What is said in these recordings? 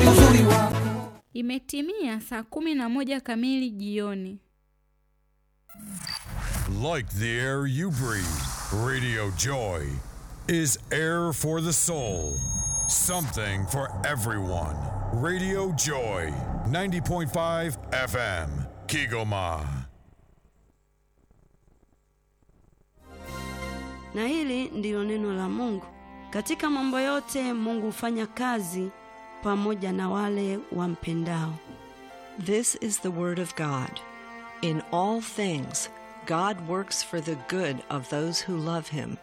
ni uzuri wako. Imetimia saa kumi na moja kamili jioni. Like the air you breathe, Radio Joy is air for the soul. Something for everyone. Radio Joy, 90.5 FM, Kigoma. Na hili ndilo neno la Mungu. Katika mambo yote Mungu hufanya kazi pamoja na wale wampendao. This is the Word of God. In all things, God works for the good of those who love Him.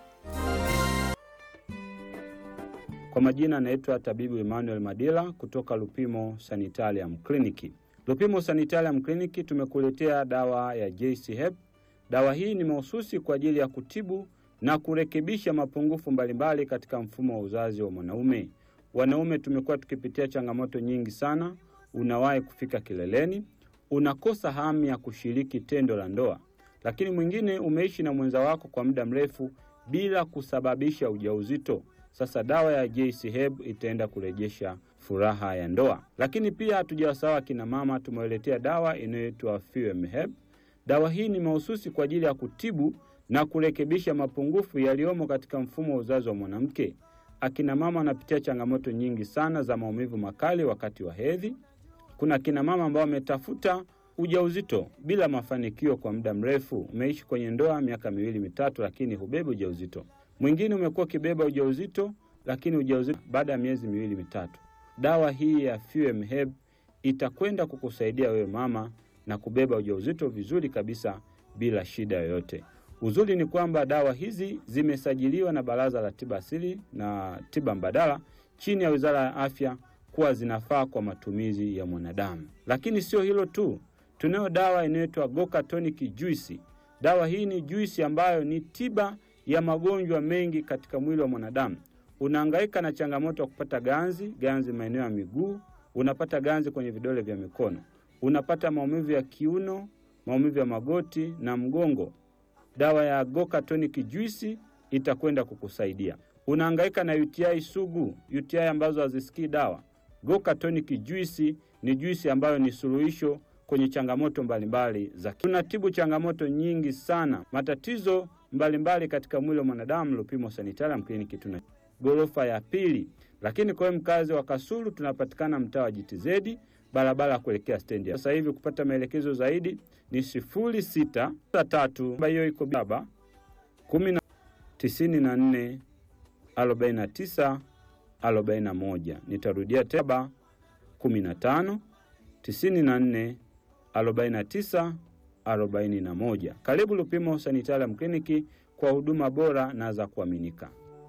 Kwa majina anaitwa tabibu Emmanuel Madila kutoka Lupimo Sanitarium Clinic. Lupimo Sanitarium Clinic tumekuletea dawa ya JC Hep. Dawa hii ni mahususi kwa ajili ya kutibu na kurekebisha mapungufu mbalimbali katika mfumo wa uzazi wa mwanaume. Wanaume tumekuwa tukipitia changamoto nyingi sana. Unawahi kufika kileleni, unakosa hamu ya kushiriki tendo la ndoa, lakini mwingine umeishi na mwenza wako kwa muda mrefu bila kusababisha ujauzito. Sasa dawa ya JC Heb itaenda kurejesha furaha ya ndoa. Lakini pia hatujawasahau akina mama, tumewaletea dawa inayoitwa Fuem Heb. Dawa hii ni mahususi kwa ajili ya kutibu na kurekebisha mapungufu yaliyomo katika mfumo wa uzazi wa mwanamke. Akina mama wanapitia changamoto nyingi sana za maumivu makali wakati wa hedhi. Kuna akina mama ambao wametafuta ujauzito bila mafanikio kwa muda mrefu. Umeishi kwenye ndoa miaka miwili mitatu, lakini hubebi ujauzito. Mwingine umekuwa ukibeba ujauzito, lakini ujauzito baada ya miezi miwili mitatu. Dawa hii ya Fuem Heb itakwenda kukusaidia wewe mama na kubeba ujauzito vizuri kabisa bila shida yoyote. Uzuri ni kwamba dawa hizi zimesajiliwa na Baraza la Tiba Asili na Tiba Mbadala chini ya Wizara ya Afya kuwa zinafaa kwa matumizi ya mwanadamu. Lakini sio hilo tu, tunayo dawa inayoitwa Goka Tonic Juice. Dawa hii ni juisi ambayo ni tiba ya magonjwa mengi katika mwili wa mwanadamu. Unahangaika na changamoto ya kupata ganzi, ganzi maeneo ya miguu, unapata ganzi kwenye vidole vya mikono, unapata maumivu ya kiuno, maumivu ya magoti na mgongo. Dawa ya Goka Tonic Juice itakwenda kukusaidia. Unahangaika na UTI sugu, UTI ambazo hazisikii dawa. Goka Tonic Juice ni juisi ambayo ni suluhisho kwenye changamoto mbalimbali za tunatibu changamoto nyingi sana, matatizo mbalimbali katika mwili wa mwanadamu. Lupimo Sanitarium Clinic tuna ghorofa ya pili, lakini kwa wewe mkazi wa Kasulu tunapatikana mtaa wa GTZ barabara ya kuelekea stendi. Sasa hivi kupata maelekezo zaidi ni sifuri sita tatu hiyo iko baba kumi na tisini na nne arobaini na tisa arobaini na moja. Nitarudia teba kumi na tano tisini na nne arobaini na tisa arobaini na moja. Karibu Lupimo Sanitarium Clinic kwa huduma bora na za kuaminika.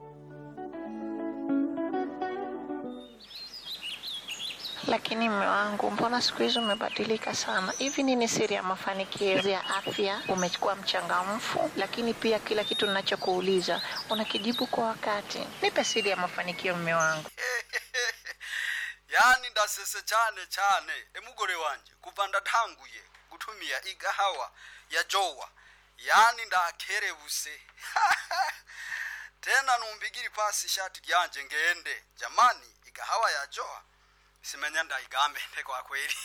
Lakini mme wangu, mbona siku hizi umebadilika sana? Hivi nini siri ya mafanikio ya afya? Umekuwa mchangamfu, lakini pia kila kitu ninachokuuliza unakijibu kwa wakati. Nipe siri ya mafanikio, mme wangu. yani ndasese cyane cyane emugore wanje kuva ndatanguye gutumia igahawa ya jowa yani ndakerebuse tena numbigiri pasi ishati ryanje ngende jamani igahawa ya jowa simenya ndaigambende kwa kweli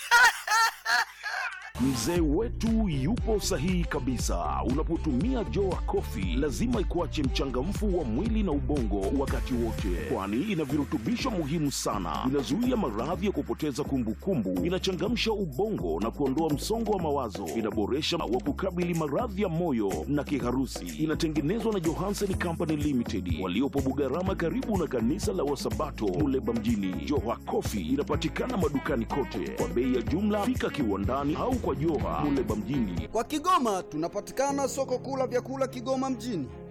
Mzee wetu yupo sahihi kabisa. Unapotumia Joa Coffee lazima ikuache mchangamfu wa mwili na ubongo wakati wote, kwani ina virutubisho muhimu sana. Inazuia maradhi ya kupoteza kumbukumbu, inachangamsha ubongo na kuondoa msongo wa mawazo, inaboresha wa kukabili maradhi ya moyo na kiharusi. Inatengenezwa na Johansen Company Limited waliopo Bugarama, karibu na kanisa la Wasabato Muleba mjini. Joa Coffee inapatikana madukani kote kwa bei ya jumla. Fika kiwandani au kwa Joha Muleba mjini. Kwa Kigoma tunapatikana soko kuu la vyakula Kigoma mjini